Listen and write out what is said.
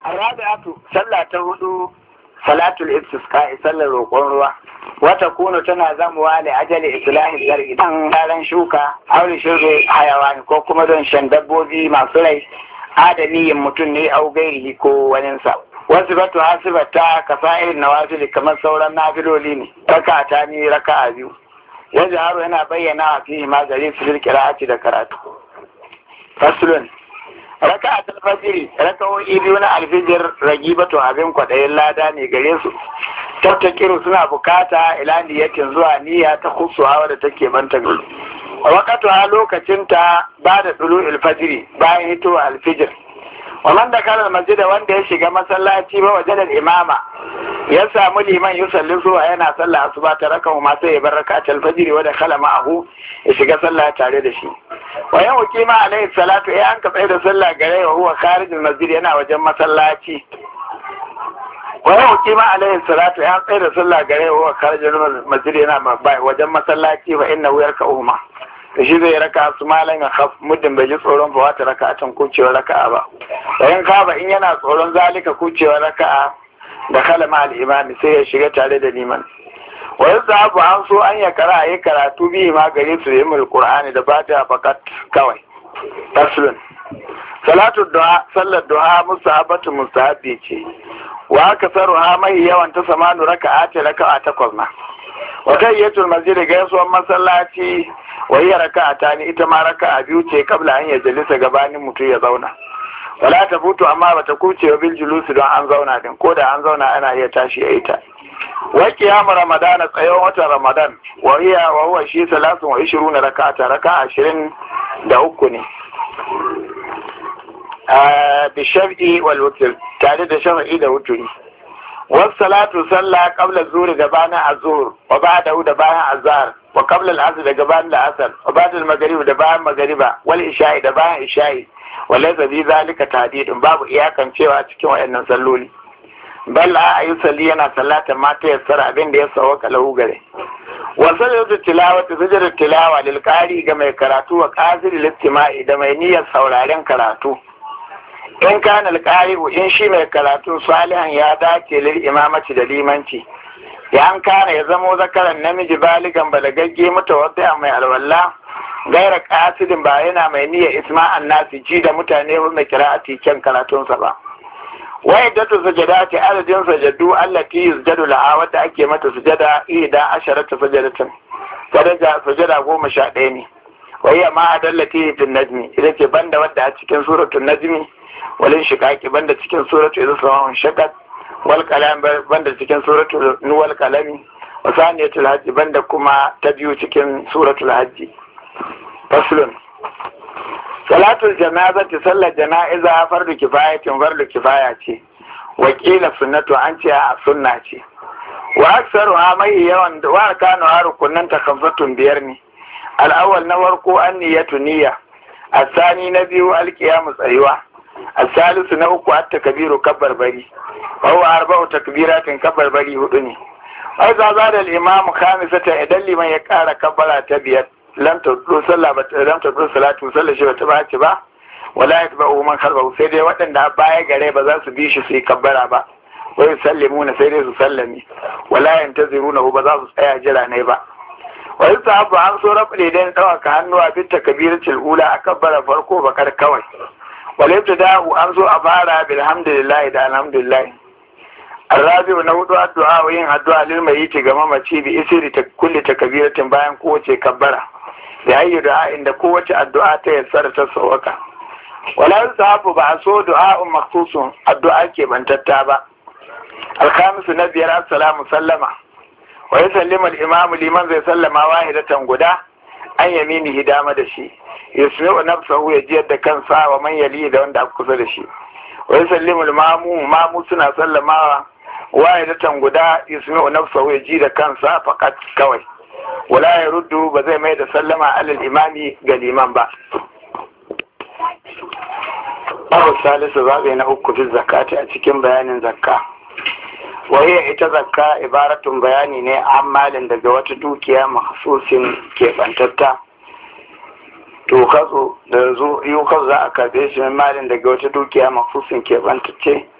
Arabi'atu sallah ta hudu salatul istisqa sallar roƙon ruwa wata kuno tana zamuwa da ajali islahi zargi dan ranar shuka aure shirbe hayawani ko kuma don shan dabbobi masu rai adamiyin mutum ne au gairihi ko waninsa wasu batu hasibata kasa irin nawafili kamar sauran nafiloli ne raka ta ni raka biyu yanzu haro yana bayyana a fi ma gare su kira'ati da karatu fasulun raka a talfajiri raka'o'i biyu na alfijir ragibatu abin kwaɗayin lada ne gare su tattakiru suna bukata ila niyatin zuwa niyya ta kusuwa da take banta gari wakatu a lokacinta ba da tsulu alfajiri bayan hitowa alfijir wannan da kalar masjida wanda ya shiga masallaci ba waje da imama ya samu liman yusalli zuwa yana sallah asuba ta raka ma sai ya bar raka alfajiri wa da kala ma'ahu ya shiga sallah tare da shi wa yau kima alaihi salatu ya an tsaye da sallah gare wa huwa kharijul masjid yana wajen masallaci wa yau kima alaihi salatu ya tsaye da sallah gare wa huwa kharijul masjid yana wajen masallaci wa inna yarka uhma da shi zai raka su malam ya khaf muddin bai ji tsoron ba wata raka can kucewa raka'a ba bayan kaba in yana tsoron zalika kucewa raka'a da kalama al-imami sai ya shiga tare da liman wa yasabu an so an ya kara yi karatu bi ma gare su yi mul qur'ani da fatiha fakat kawai taslun salatu duha sallar duha musahabatu musahabi ce wa kasaruha mai yawan ta samanu raka'a ce raka'a takwas na wa tayyatul masjid gaisuwan masallaci wa hiya raka'a ni ita ma raka'a biyu ce kabla an ya jalisa gabanin mutum ya zauna wala ta futu amma bata kuce wa bil julusi don an zauna din ko da an zauna ana iya tashi a ita wa qiyamu ramadana tsayon watan ramadan wa hiya wa huwa shi salasun wa ishiruna raka'ata raka'a ashirin da uku ne bi shar'i wal wutr tare da shar'i da wuturi wasu salatu sallah qabla zuri gabanin azhur wa ba'da da bayan azhar wa qabla al-asr da gabanin al-asr wa ba'da al-maghrib da bayan magriba wal isha'i da bayan isha'i walaysa bi zalika tahdidun babu iyakan cewa cikin wayannan salloli bal a ayi salli yana sallata mata yassara abin da ya sawaka lahu gare wa sallatu tilawati sujudut tilawa lil qari ga mai karatu wa qadir listima'i da mai niyyar sauraren karatu in kana alqari'u in shi mai karatu salihan ya dace lil imamati da limanci ya an kana ya zamo zakaran namiji baligan balagagge mutawaddi mai alwala gaira kasidin ba yana mai niyyar isma'an nasi ji da mutane mai kira'ati kyan karatunsa ba wai da tu sajadati adadin sajadu allati yusjadu laha wadda ake mata sujada ida asharata sajadatin daraja sujada goma sha ɗaya ne wai ma adallati fil najmi ita ce banda wadda a cikin suratul najmi walin shiqaqi banda cikin suratul isra shaqaq wal kalam banda cikin suratul nuwal kalami wa saniyatul hajji banda kuma ta biyu cikin suratul hajji faslun salatul janazati sallar jana'iza fardu kifayatin fardu kifaya ce wakila sunnatu an ce a sunna ce wa aksaru ha mai yawan wa kanu ha rukunan takaffatun biyar ne al'awwal na farko an niyyatu niyya asani na biyu alqiyamu tsayuwa asalisu na uku at takbiru kabbar bari wa huwa arba'u takbiratin kabbar bari hudu ne wai za da al-imam khamisata idan liman ya kara kabbara ta biyar lam tudu sallah ba lam tudu salatu sallah shi bata bace ba wala yatba'u man khalfahu sai dai waɗanda baya gare ba za su bi shi su yi kabbara ba wai sallimuna sai dai su sallami wala yantaziruna ba za su tsaya jira ne ba wai sahabu an so rabu dan ɗaukaka hannuwa bin takbiratul ula a kabbara farko bakar kawai wale da'u an so a fara bilhamdulillah da alhamdulillah الرابع نود الدعاء وين الدعاء للميت ga mamaci bi isri ta kulli takbiratin bayan kowace kabbara da ayi du'a inda kowace addu'a ta yassara ta sawaka wala sahabu ba so du'a makhsusun addu'a ke bantatta ba alkhamisu na biyar assalamu sallama wa yusallimu al-imamu liman zai sallama wahidatan guda an yamini hidama da shi yusmi'u nafsahu ya jiyar da kansa wa man yali da wanda aka kusa da shi wa yusallimu al-mamu mamu suna sallamawa wahidatan guda yusmi'u nafsahu ya ji da kansa faqat kawai wala ya ruddu ba zai mai da sallama alal imami ga liman ba Abu Salisu zaɓe na uku fi zakati a cikin bayanin zakka. Waye ita zakka ibaratun bayani ne an malin daga wata dukiya mahsusin keɓantatta. To katso da zo yi za a karɓe shi malin daga wata dukiya mahsusin keɓantacce